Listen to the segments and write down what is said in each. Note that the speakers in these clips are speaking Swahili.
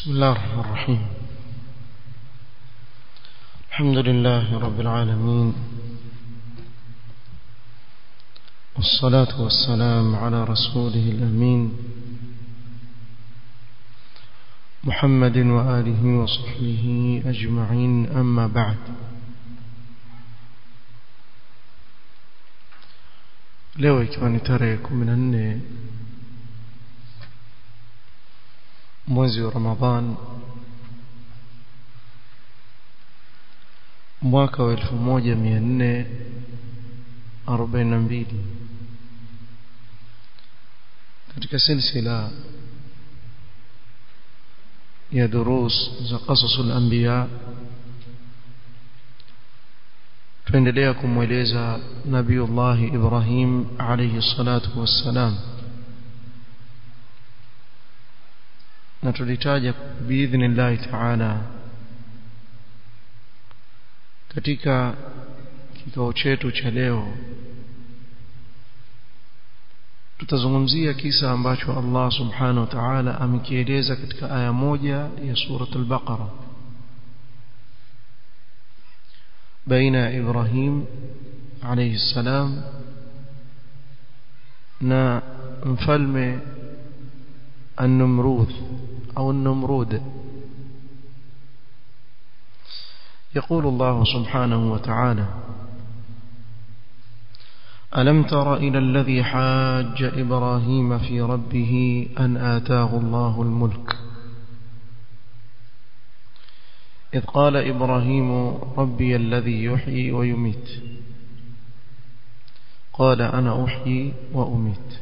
بسم الله الرحمن الرحيم الحمد لله رب العالمين والصلاة والسلام على رسوله الأمين محمد وآله وصحبه أجمعين أما بعد leo ikiwa ni tarehe kumi na nne mwezi wa ramadhan mwaka wa elfu moja mia nne arobaini na mbili katika silsila ya durus za qasasul anbiya tuendelea kumweleza nabiullahi ibrahim alayhi salatu wassalam na tulitaja biidhnillahi taala katika kikao chetu cha leo tutazungumzia kisa ambacho Allah subhanahu wa ta'ala amekieleza katika aya moja ya surat al-Baqara baina Ibrahim alayhi salam na mfalme النمروذ أو النمرود يقول الله سبحانه وتعالى ألم تر إلى الذي حاج إبراهيم في ربه أن آتاه الله الملك إذ قال إبراهيم ربي الذي يحيي ويميت قال أنا أحيي وأميت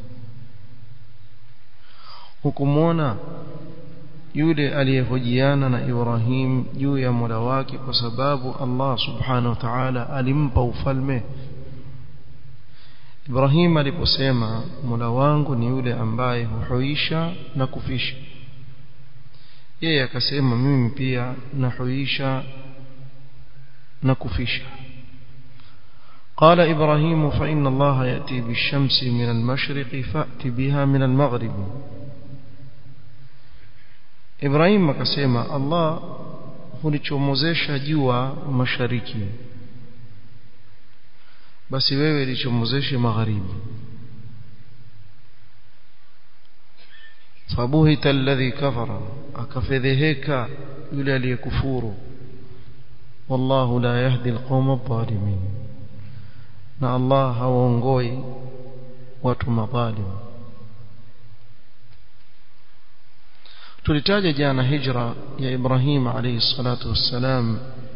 hukumwona yule aliyehojiana na Ibrahim juu ya Mola wake kwa sababu Allah subhanahu wa ta'ala alimpa ufalme Ibrahim aliposema Mola wangu ni yule ambaye huhuisha na kufisha yeye akasema mimi pia nahuisha na kufisha قال إبراهيم فإن الله يأتي بالشمس من المشرق فأتي بها من المغرب Ibrahim akasema Allah hulichomozesha jua mashariki basi wewe lichomozeshe magharibi fabuhita alladhi kafara akafedheheka yule aliyekufuru wallahu la yahdi alqawma adh-dhalimin na Allah hawaongoi watu madhalimu tulitaja jana hijra ya Ibrahim alayhi salatu wassalam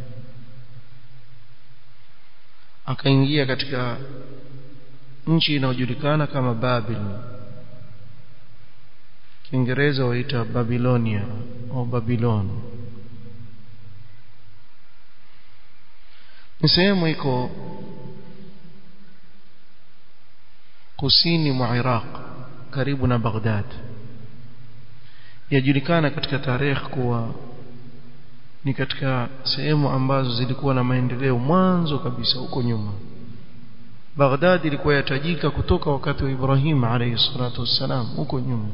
akaingia katika nchi inayojulikana kama Babil Kiingereza waita Babilonia au Babylon ni sehemu iko kusini mwa Iraq karibu na Baghdad yajulikana katika tarehe kuwa ni katika sehemu ambazo zilikuwa na maendeleo mwanzo kabisa huko nyuma Baghdad ilikuwa yatajika kutoka wakati wa Ibrahim alayhi salatu wassalam huko nyuma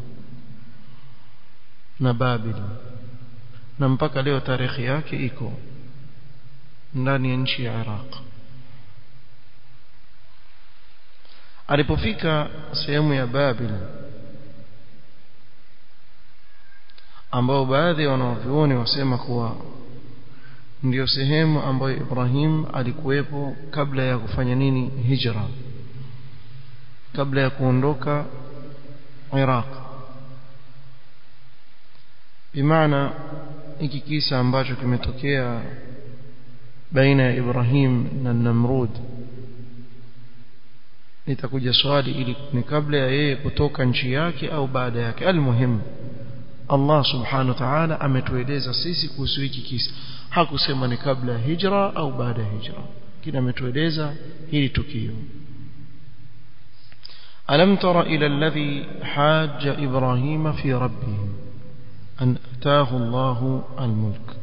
na Babil na mpaka leo tarehe yake iko ndani ya nchi ya Iraq alipofika sehemu ya Babil ambao baadhi ya wanavyuoni wasema kuwa ndiyo sehemu ambayo Ibrahim alikuwepo kabla ya kufanya nini hijra kabla ya kuondoka Iraq bimaana hiki kisa ambacho kimetokea baina ya Ibrahim na Namrud litakuja swali ili ni kabla ya yeye kutoka nchi yake au baada yake almuhimu Allah subhanahu wa ta'ala ametueleza sisi kuhusu hiki kisa hakusema ni kabla ya hijra au baada ya hijra kina ametueleza hili tukio alam tara ila alladhi hajja ibrahima fi rabbih an ataahu Allah almulk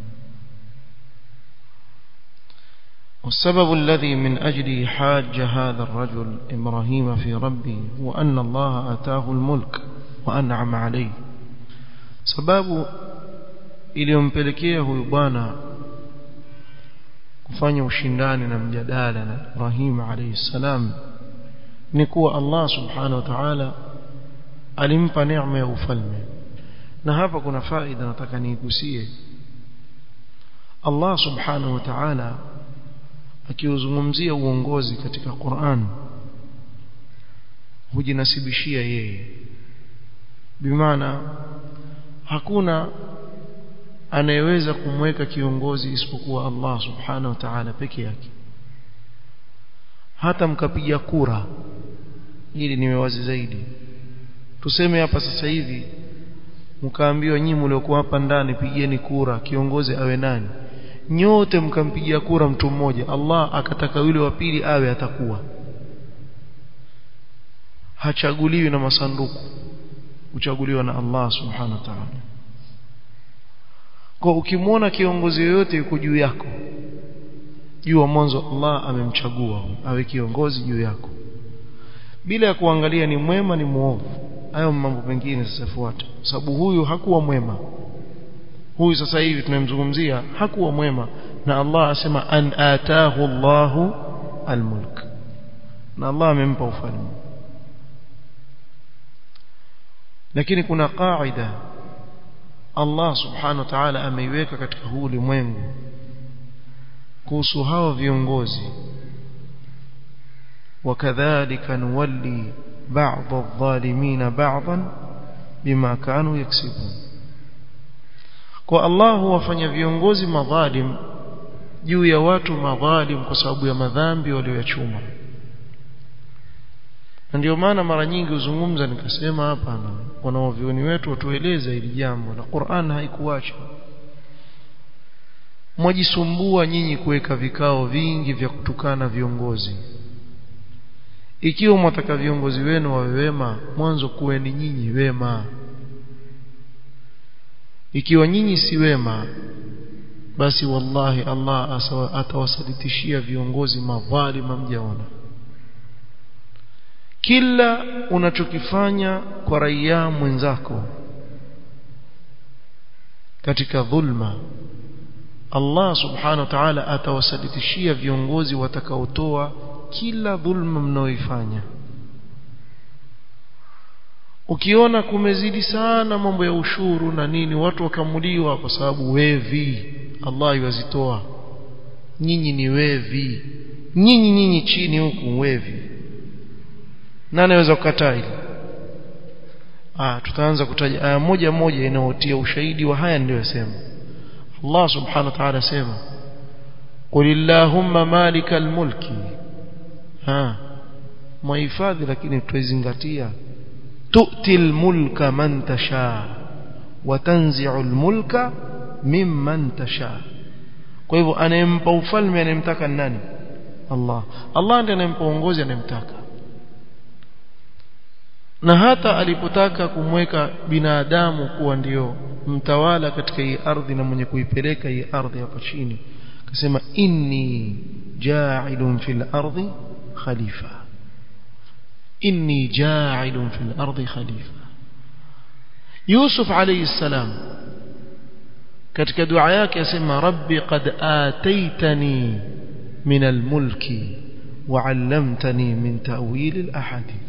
والسبب الذي من أجله حاج هذا الرجل إبراهيم في ربه هو أن الله أتاه الملك وأنعم عليه sababu iliyompelekea huyu bwana kufanya ushindani na mjadala na Ibrahim alayhi salam ni kuwa Allah subhanahu wa ta'ala alimpa neema ya ufalme na hapa kuna faida nataka niigusie Allah subhanahu wa ta'ala akiuzungumzia uongozi katika Qur'an hujinasibishia yeye bimaana hakuna anayeweza kumweka kiongozi isipokuwa Allah subhanahu wa ta'ala peke yake hata mkapiga kura ili niwe wazi zaidi tuseme hapa sasa hivi mkaambiwa nyinyi mliokuwa hapa ndani pigeni kura kiongozi awe nani nyote mkampigia kura mtu mmoja Allah akataka yule wa pili awe atakuwa hachaguliwi na masanduku uchaguliwa na Allah subhanahu wa ta'ala kwa ukimwona kiongozi yoyote yuko juu yako jua mwanzo Allah amemchagua awe kiongozi juu yako bila ya kuangalia ni mwema ni muovu hayo mambo mengine sasa fuata sababu huyu hakuwa mwema huyu sasa hivi tunamzungumzia hakuwa mwema na Allah asema an atahu Allahu almulk na Allah amempa ufalme lakini kuna kaida Allah subhanahu wa ta'ala ameiweka katika huu ulimwengu kuhusu hawa viongozi وكذلك نولي بعض الظالمين بعضا بما كانوا يكسبون kwa Allah huwafanya viongozi madhalim juu ya watu madhalim kwa sababu ya madhambi walioyachuma na ndio maana mara nyingi huzungumza nikasema hapa na wanaovioni wetu watueleza hili jambo na Qur'an haikuacha mwajisumbua nyinyi kuweka vikao vingi vya kutukana viongozi ikiwa mwataka viongozi wenu wawe wema mwanzo kuweni nyinyi wema ikiwa nyinyi si wema basi wallahi Allah atawasalitishia viongozi madhalima mjaona kila unachokifanya kwa raia mwenzako katika dhulma Allah subhanahu wa ta'ala atawasalitishia viongozi watakaotoa kila dhulma mnaoifanya ukiona kumezidi sana mambo ya ushuru na nini watu wakamuliwa kwa sababu wevi Allah yuwazitoa nyinyi ni wevi nyinyi nyinyi chini huku wevi nani anaweza kukataa hili ah tutaanza kutaja aya moja moja inayotia ushahidi wa haya ndio yasema Allah subhanahu wa ta'ala sema qul illahumma malikal mulki ha muhifadhi lakini tuizingatia tu'til mulka man tasha wa tanzi'ul mulka mimman tasha kwa hivyo anayempa ufalme anayemtaka nani Allah Allah ndiye anayempa uongozi anayemtaka na hata alipotaka kumweka binadamu kuwa ndio mtawala katika hii ardhi na mwenye kuipeleka hii ardhi hapa chini akasema inni ja'ilun fil ardi khalifa inni ja'ilun fil ardi khalifa Yusuf alayhi salam katika dua yake asema rabbi qad ataitani min almulki wa 'allamtani min ta'wil alahadith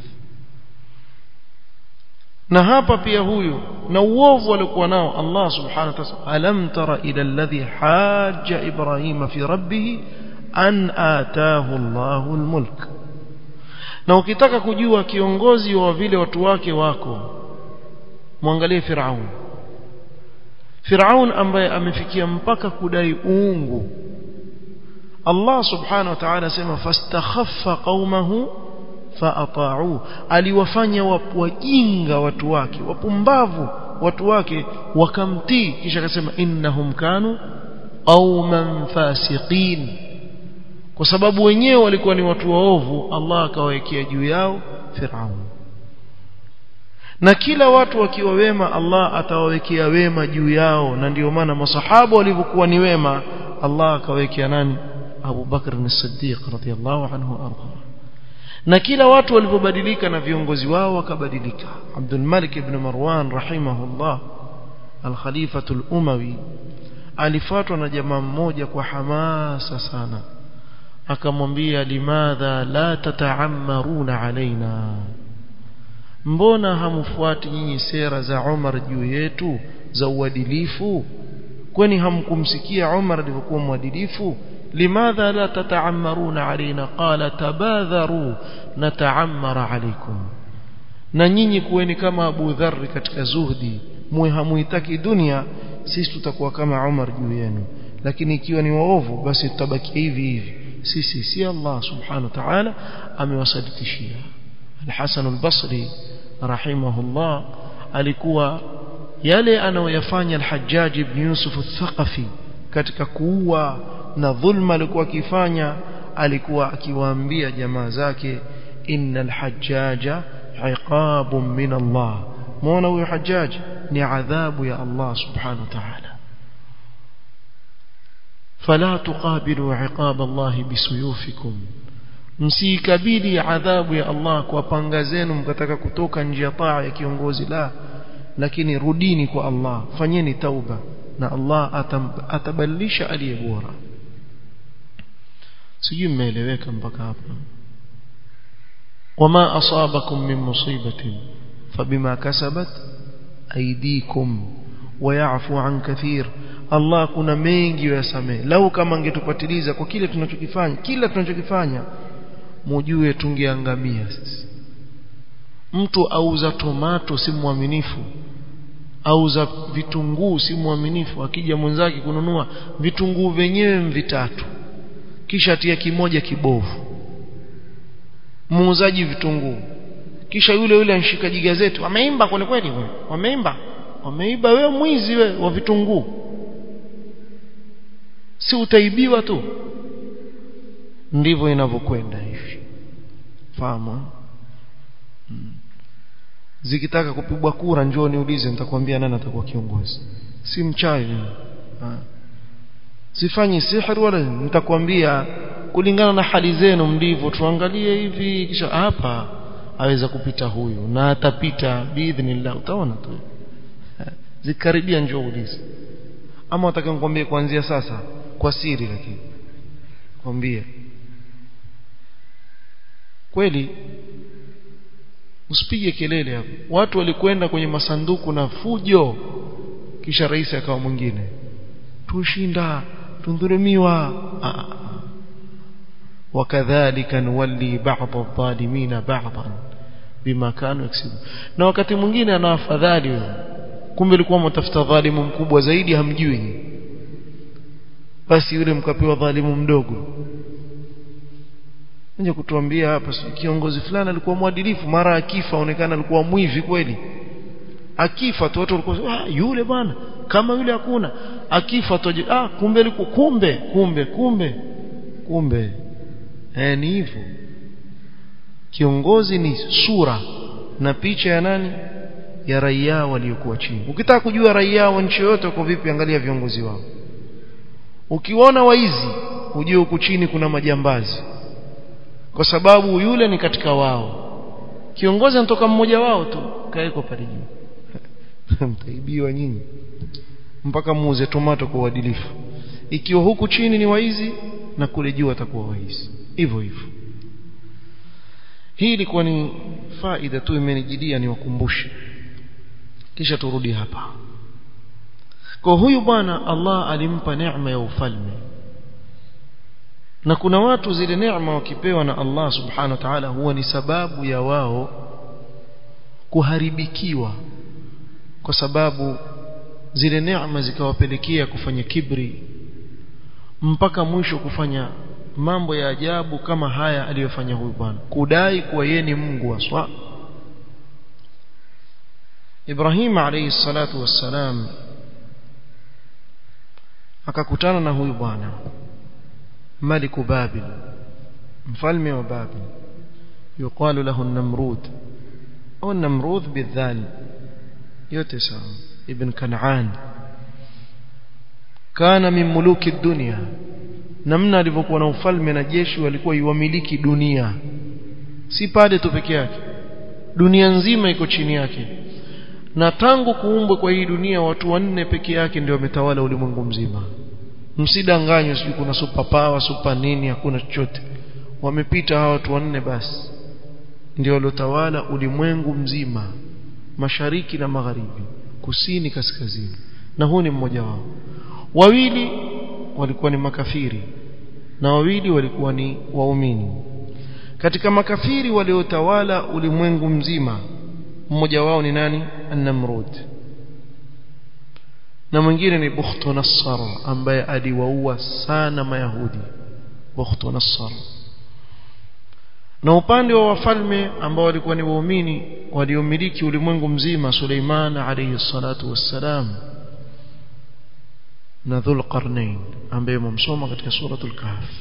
na hapa pia huyu na uovu alikuwa nao Allah subhanahu wa ta'ala alam tara ila alladhi hajja ibrahima fi rabbih an ataahu Allahu almulk na ukitaka kujua kiongozi wa vile watu wake wako muangalie Firaun Firaun ambaye amefikia mpaka kudai uungu Allah subhanahu wa ta'ala sema fastakhaffa qaumahu faata'u aliwafanya wajinga watu wake wapumbavu watu wake wakamtii kisha akasema innahum kanu qauman fasiqin kwa sababu wenyewe walikuwa ni watu waovu Allah akawawekea juu yao Firaun na kila watu wakiwa wema Allah atawawekea wema juu yao na ndio maana masahaba walivyokuwa ni wema Allah akawekea nani Abu Bakr as-Siddiq radhiyallahu anhu arda na kila watu walipobadilika na viongozi wao wakabadilika Abdul Malik ibn Marwan rahimahullah al-Khalifatu al-Umawi alifuatwa na jamaa mmoja kwa hamasa sana akamwambia limadha la tataammaruna alaina mbona hamfuati nyinyi sera za Umar juu yetu za uadilifu kwani hamkumsikia Umar alivyokuwa mwadilifu limadha la tataammaruna alaina qala tabadharu nataammara alaikum na nyinyi kuweni kama Abu Dharr katika zuhdi muwe hamuitaki dunia sisi tutakuwa kama Umar juu yenu lakini ikiwa ni waovu basi tutabaki hivi hivi sisi si Allah subhanahu wa ta'ala amewasadikishia Al-Hasan al-Basri rahimahullah alikuwa yale anayoyafanya al-Hajjaj ibn Yusuf al-Thaqafi katika kuua na dhulma alikuwa akifanya alikuwa akiwaambia jamaa zake innal hajjaja iqabun min Allah muona huyo hajjaj ni adhabu ya Allah subhanahu wa ta'ala فلا تقابلوا عقاب الله بسيوفكم msikabili adhabu ya Allah kwa panga zenu mkataka kutoka nje ya taa ya kiongozi la lakini rudini kwa Allah fanyeni tauba na Allah atam, atabadilisha aliye bora sijui mmeeleweka mpaka hapa wama asabakum min musibatin fabima kasabat aydikum wayafu an kathir Allah kuna mengi yasamee lau kama angetupatiliza kwa kile tunachokifanya kila tunachokifanya mujue tungeangamia sisi mtu auza tomato si mwaminifu auza vitunguu si mwaminifu akija mwenzake kununua vitunguu wenyewe vitatu kisha tia kimoja kibovu muuzaji vitunguu kisha yule yule anshikaji gazeti wameimba kweli kweli wameimba wameiba wewe mwizi we wa vitunguu si utaibiwa tu ndivyo inavyokwenda hivi fahamu hmm. zikitaka kupigwa kura njoo niulize nitakwambia nani atakuwa kiongozi si mchawi sifanyi sihri wala nitakwambia kulingana na hali zenu mlivyo tuangalie hivi kisha hapa aweza kupita huyu na atapita biidhnillah utaona tu zikaribia njoo ulize ama wataka nikwambie kuanzia sasa kwa siri lakini kwambie kweli usipige kelele hapo watu walikwenda kwenye masanduku na fujo kisha rais akawa mwingine tushinda tundhulumiwa wakadhalika nuwalli ba'd adh-dhalimin ba'dan bima kanu yaksubu na wakati mwingine ana afadhali wewe kumbe alikuwa mtafuta dhalimu mkubwa zaidi hamjui basi yule mkapewa dhalimu mdogo nje kutuambia hapa kiongozi fulani alikuwa mwadilifu mara akifa onekana alikuwa mwivi kweli akifa tu watu walikuwa ah yule bwana kama yule hakuna akifa tu ah kumbe alikuwa kumbe kumbe kumbe kumbe eh ni hivyo kiongozi ni sura na picha ya nani ya raia waliokuwa chini ukitaka kujua raia wa nchi yote kwa vipi angalia viongozi wao ukiona waizi ujue huku chini kuna majambazi kwa sababu yule ni katika wao kiongozi anatoka mmoja wao tu kaeko pale juu mtaibiwa nyinyi mpaka muuze tomato kwa uadilifu ikiwa huku chini ni waizi na kule juu atakuwa waizi hivyo hivyo hii ilikuwa ni faida tu imenijidia niwakumbushe kisha turudi hapa kwa huyu bwana Allah alimpa neema ya ufalme na kuna watu zile neema wakipewa na Allah subhanahu wa ta'ala huwa ni sababu ya wao kuharibikiwa kwa sababu zile neema zikawapelekea kufanya kibri mpaka mwisho kufanya mambo ya ajabu kama haya aliyofanya huyu bwana kudai kuwa yeye ni Mungu aswa Ibrahim alayhi salatu wassalam akakutana na huyu bwana maliku babil mfalme wa babil yuqalu lahu an-namrud au an-namrud bidhal yote sawa ibn kan'an kana min muluki dunya namna alivyokuwa na ufalme na jeshi walikuwa iwamiliki dunia si pale tu peke yake dunia nzima iko chini yake na tangu kuumbwa kwa hii dunia watu wanne peke yake ndio wametawala ulimwengu mzima msidanganywe sijui kuna super power super nini hakuna chochote wamepita hawa watu wanne basi ndio waliotawala ulimwengu mzima mashariki na magharibi kusini kaskazini na huu ni mmoja wao wawili walikuwa ni makafiri na wawili walikuwa ni waumini katika makafiri waliotawala ulimwengu mzima mmoja wao ni nani an-namrud na mwingine ni bukhtu nassar ambaye aliwaua sana mayahudi bukhtu nassar na upande wa wafalme ambao walikuwa ni waumini waliomiliki ulimwengu mzima Suleiman alayhi salatu wassalam na Dhul Qarnain ambaye mumsoma katika suratul Kahf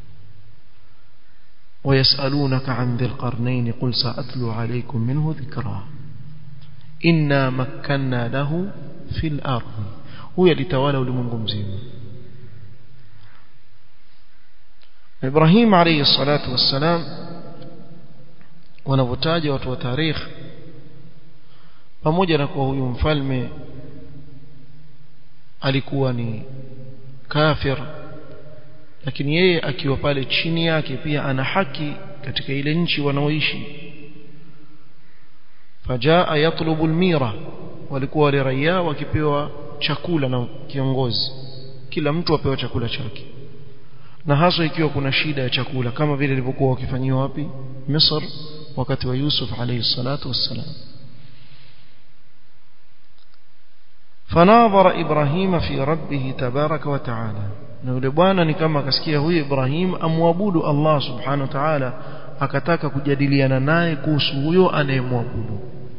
ويسألونك عن ذي القرنين قل سأتلو عليكم منه ذكرا إنا مكنا له في الأرض هو يلتوالى ulimwengu mzima إبراهيم عليه الصلاة والسلام wanavyotaja watu wa tarikh pamoja na kuwa huyu mfalme alikuwa ni kafir lakini yeye akiwa pale chini yake pia ana haki katika ile nchi wanaoishi fajaa yatlubu almira walikuwa wale raia wakipewa chakula na kiongozi kila mtu apewa chakula chake na haswa ikiwa kuna shida ya chakula kama vile ilivyokuwa wakifanyiwa wapi Misri wakati wa Yusuf alayhi salatu wassalam fanadhara Ibrahim fi rabbih tabaraka wa taala na yule bwana ni kama akasikia huyu Ibrahim amwabudu Allah subhanahu wa ta'ala akataka kujadiliana naye kuhusu huyo anayemwabudu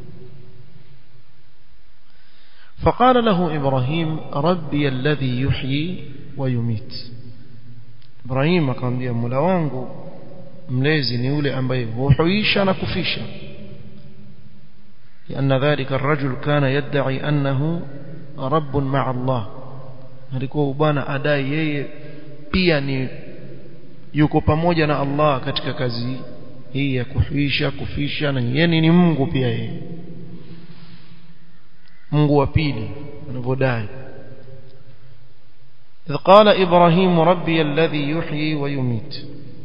فقال له إبراهيم ربي الذي يحيي ويميت إبراهيم akamwambia Mola wangu mlezi ni yule ambaye huhuisha na kufisha لأن ذلك الرجل كان يدعي أنه رب مع الله alikuwa bwana adai yeye pia ni yuko pamoja na Allah katika kazi hii ya kuhuisha kufisha na yeye ni Mungu pia yeye Mungu wa pili anavyodai إذ قال إبراهيم ربي الذي يحيي ويميت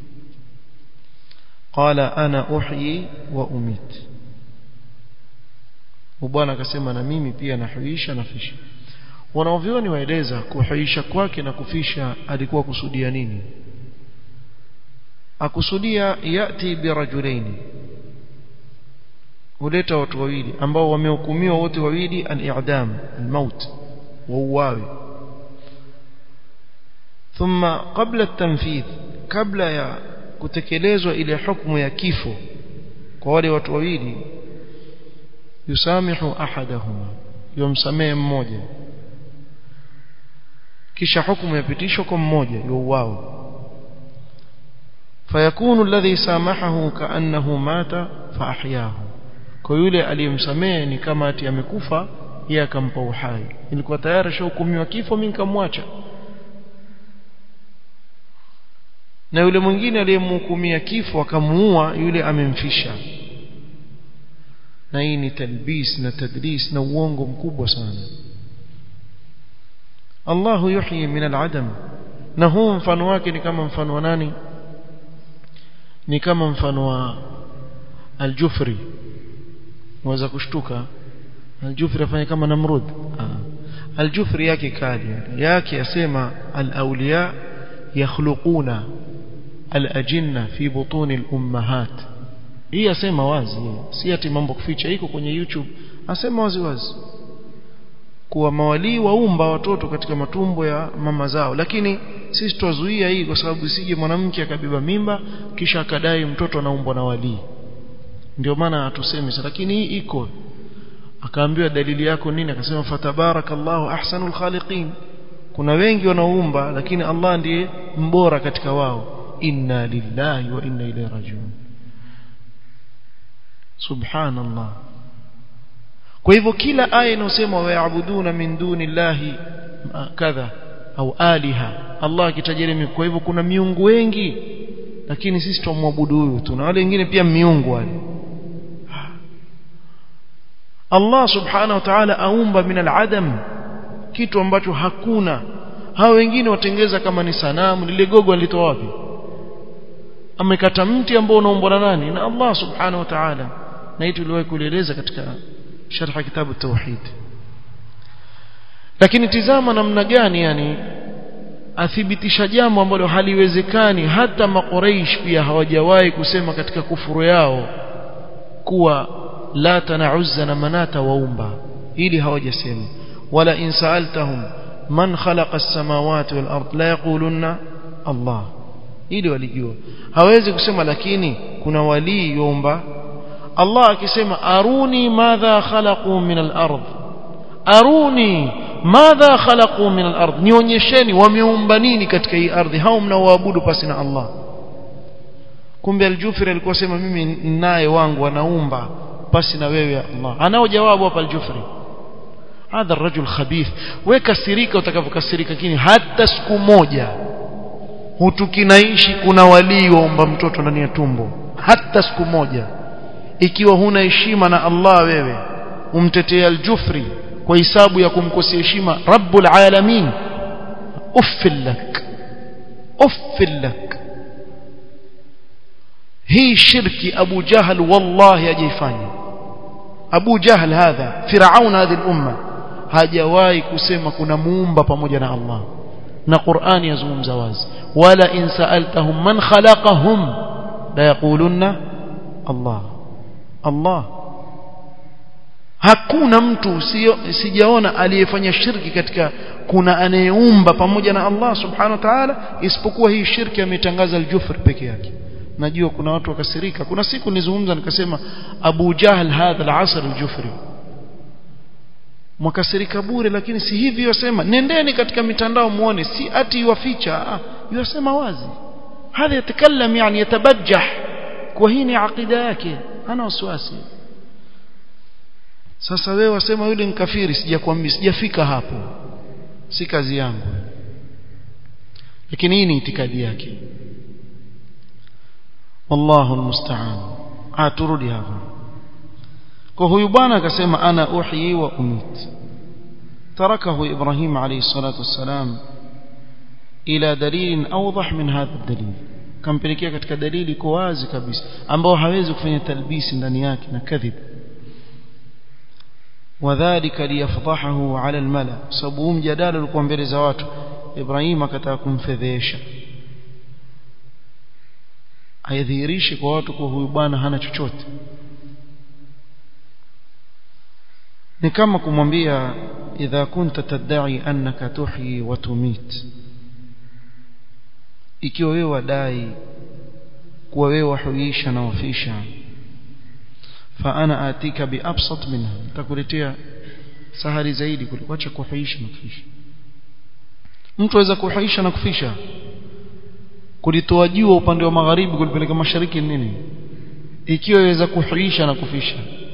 قال أنا أحيي وأميت وبwana akasema na mimi pia nahuisha nafisha wanaovioni waeleza kuhuisha kwake na kufisha alikuwa kusudia nini akusudia yati birajulaini huleta watu wawili ambao wamehukumiwa wote wawili al-i'dam al-maut wauawe thumma qabla at-tanfidh kabla ya kutekelezwa ile hukumu ya kifo kwa wale watu wawili yusamihu ahadahuma yumsamehe mmoja kisha hukumu yapitishwa kwa mmoja yuuao fayakunu alladhi samahahu kaannahu mata faahyahu kwa yule aliyemsamehe ni kama ati amekufa yeye akampa uhai ilikuwa tayari shahukumiwa kifo mimi nikamwacha na yule mwingine aliyemhukumia kifo akamuua yule amemfisha na hii ni talbis na tadlis na uongo mkubwa sana Allah yuhyi min al-adam na huu mfano wake ni kama mfano wa nani ni kama mfano wa al-Jufri waweza kushtuka al-Jufri afanye kama Namrud al-Jufri yake kali yake yasema al-awliya yakhluquna al-ajinna fi butun al-ummahat hii asema wazi si ati mambo kuficha iko kwenye YouTube asema wazi wazi kuwa mawalii waumba watoto katika matumbo ya mama zao lakini sisi twazuia hii kwa sababu isije mwanamke akabeba mimba kisha akadai mtoto anaumbwa na walii ndio maana hatusemi lakini hii iko akaambiwa dalili yako nini akasema fatabarakallahu ahsanul khaliqin kuna wengi wanaoumba lakini Allah ndiye mbora katika wao inna lillahi wa inna ilaihi rajiun subhanallah kwa hivyo kila aya inayosema wayabuduna min duni llahi kadha au aliha Allah akitajiri kwa hivyo kuna miungu wengi lakini sisi tumwabudu huyu tuna wale wengine pia miungu wale Allah subhanahu wa ta'ala aumba min al-adam kitu ambacho hakuna hao wengine watengeza kama ni sanamu lile gogo alitoa wapi amekata mti ambao unaombwa na nani na Allah subhanahu wa ta'ala na hii tuliwahi kueleza katika sharh kitabu tauhid lakini tizama namna gani yani athibitisha jambo ambalo haliwezekani hata maqureish pia hawajawahi kusema katika kufuru yao kuwa lata na uzza na manata waumba ili hawajasema wala in saaltahum man khalaqa as-samawati wal ard la yaquluna Allah ili walijua hawezi kusema lakini kuna walii yomba Allah akisema aruni madha khalaqu min al-ard aruni madha khalaqu min al-ard nionyesheni wameumba nini katika hii ardhi hao mnaoabudu pasi na Allah kumbe al-Jufri alikuwa sema mimi naye wangu wanaumba pasi na wewe ya Allah anao jawabu hapa al-Jufri hadha ar-rajul khabith wewe kasirika utakavyokasirika lakini hata siku moja hutukinaishi kuna walii waomba mtoto ndani ya tumbo hata siku moja ikiwa huna heshima na Allah wewe umtetea al-Jufri kwa hisabu ya kumkosea heshima Rabbul Alamin uffil lak uffil lak hii shirki Abu Jahal wallahi hajaifanya Abu Jahal hadha Firaun hadhi al-umma hajawahi kusema kuna muumba pamoja na Allah na Qur'ani yazungumza wazi wala in sa'altahum man khalaqahum la yaqulunna Allah Allah hakuna mtu sijaona aliyefanya shirki katika kuna anayeumba pamoja na Allah subhanahu wa ta'ala isipokuwa hii shirki ametangaza al-jufr peke yake najua kuna watu wakasirika kuna siku nilizungumza nikasema Abu Jahl hadha al-asr al-jufri mwakasirika bure lakini si hivi yosema nendeni katika mitandao muone si ati yuwaficha ah yosema wazi hadha yatakallam yani yatabajjah kwa hii ni aqida yake hana wasiwasi sasa wewe wasema yule ni kafiri sijakwambia sijafika hapo si kazi yangu lakini hii ni itikadi yake wallahu almusta'an aturudi hapa kwa huyu bwana akasema ana uhyi wa umit tarakahu ibrahim alayhi salatu wassalam ila dalil awdah min hadha dalil kampelekea katika dalili iko wazi kabisa ambao hawezi kufanya talbisi ndani yake na kadhib wadhālika liyafdahahu 'ala al-mala sababu mjadala ulikuwa mbele za watu Ibrahim akataka kumfedhesha aidhihirishe kwa watu kwa huyu bwana hana chochote ni kama kumwambia idha kunta tadai annaka tuhyi wa tumit ikiwa wewe wadai kuwa wewe wahuisha na wafisha fa ana atika biabsat minha nitakuletea sahari zaidi kuliko acha kuhuisha na kufisha mtu aweza kuhuisha na kufisha kulitoa jua upande wa magharibi kulipeleka mashariki nini ikiwa yaweza kuhuisha na kufisha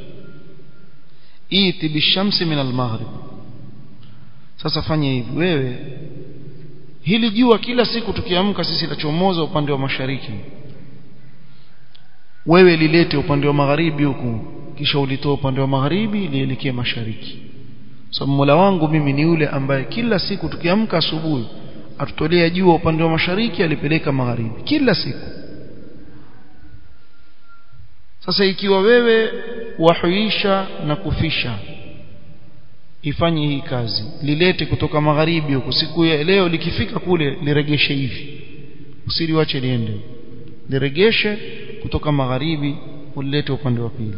iti bishamsi min almaghrib sasa fanya hivi wewe hili jua kila siku tukiamka sisi lachomoza upande wa mashariki wewe lilete upande wa magharibi huku kisha ulitoa upande wa magharibi lielekee mashariki sababu so, Mola wangu mimi ni yule ambaye kila siku tukiamka asubuhi atutolea jua upande wa mashariki alipeleka magharibi kila siku sasa ikiwa wewe wahuisha na kufisha ifanye hii kazi lilete kutoka magharibi huko siku ya leo likifika kule liregeshe hivi usiliwache liende liregeshe kutoka magharibi ulilete upande wa pili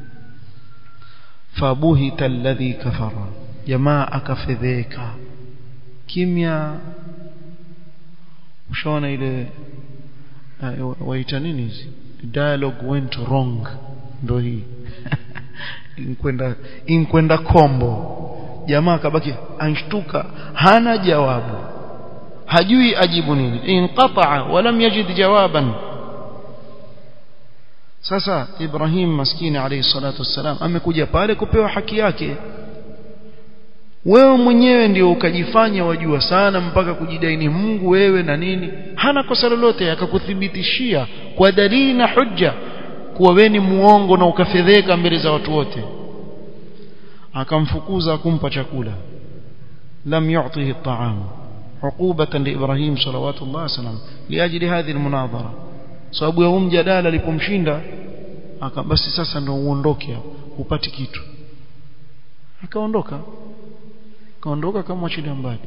fabuhita alladhi kafara jamaa akafedheka kimya ushaona ile uh, waita nini hizi dialogue went wrong ndo hii inkwenda inkwenda kombo jamaa akabaki anshtuka hana jawabu hajui ajibu nini inqata'a walam yajid jawaban sasa Ibrahim maskini alayhi salatu wassalam amekuja pale kupewa haki yake wewe mwenyewe ndio ukajifanya wajua sana mpaka kujidai ni Mungu wewe na nini hana kosa lolote akakuthibitishia kwa dalili na hujja kuwa wewe ni muongo na ukafedheka mbele za watu wote akamfukuza kumpa chakula lam yu'tihi at'am uqubatan li Ibrahim salawatullah wasalam liajili hadhi almunadhara sababu ya mjadala alipomshinda aka basi sasa ndio uondoke upati kitu akaondoka akaondoka kama achilia mbali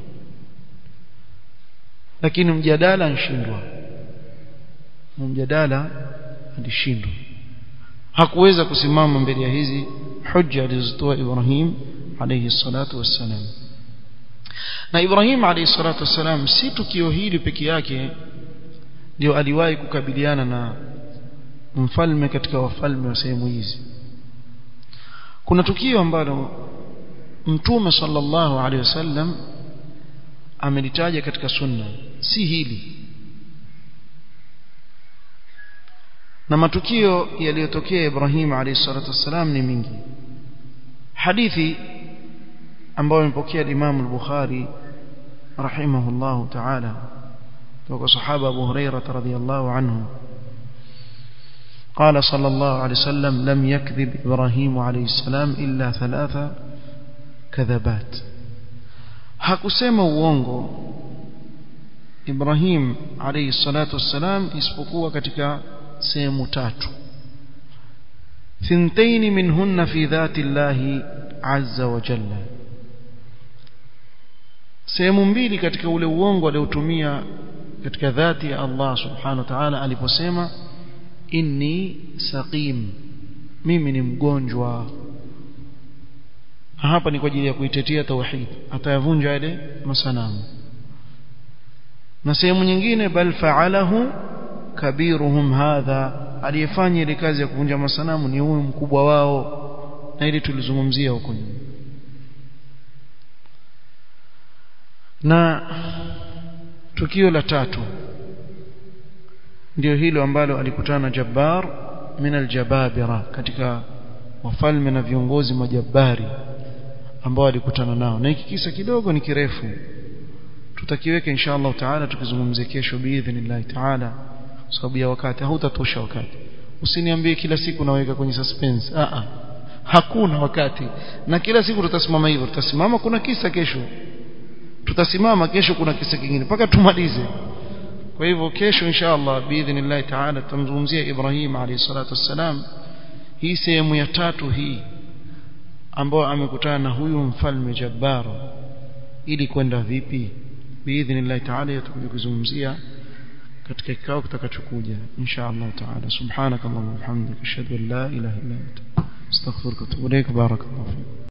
lakini mjadala anshindwa mjadala alishindwa hakuweza kusimama mbele ya hizi hujja alizotoa Ibrahim alayhi salatu wassalam na Ibrahim alayhi salatu wassalam si tukio hili peke yake ndio aliwahi kukabiliana na mfalme katika wafalme wa sehemu hizi kuna tukio ambalo mtume sallallahu alaihi wasallam amelitaja katika sunna si hili na matukio yaliyotokea Ibrahim alayhi salatu wasalam ni mingi hadithi ambayo imepokea Imam al-Bukhari rahimahullah ta'ala kutoka sahaba Abu Hurairah radhiyallahu anhu قال صلى الله عليه وسلم لم يكذب إبراهيم عليه السلام إلا ثلاثة كذبات hakusema uongo Ibrahim alayhi salatu wassalam isipokuwa katika sehemu tatu thintaini minhunna fi dhati llahi azza wa jalla sehemu mbili katika ule uongo aliotumia katika dhati ya Allah subhanahu wa ta'ala aliposema inni saqim mimi ni mgonjwa hapa ni kwa ajili ya kuitetea tauhid atayavunja yale masanamu na sehemu nyingine bal fa'alahu kabiruhum hadha aliyefanya ile kazi ya kuvunja masanamu ni huyu mkubwa wao na ili tulizungumzia huko nyuma na tukio la tatu ndio hilo ambalo alikutana Jabbar min aljababira katika wafalme na viongozi majabari ambao alikutana nao na hiki kisa kidogo ni kirefu tutakiweka insha Allah taala tukizungumzia kesho biidhnillah taala sababu ya wakati hautatosha wakati usiniambie kila siku naweka kwenye suspense a a hakuna wakati na kila siku tutasimama hivyo tutasimama kuna kisa kesho tutasimama kesho kuna kisa kingine mpaka tumalize kwa hivyo kesho insha Allah biidhnillah taala tutamzungumzia Ibrahim alayhi salatu wassalam hii sehemu ya tatu hii ambao amekutana na huyu mfalme Jabbar ili kwenda vipi biidhnillah taala tutakuja kuzungumzia katika kikao kitakachokuja insha Allah taala subhanakallahumma wa bihamdika ashhadu an la ilaha illa anta astaghfiruka wa atubu ilaik barakallahu fik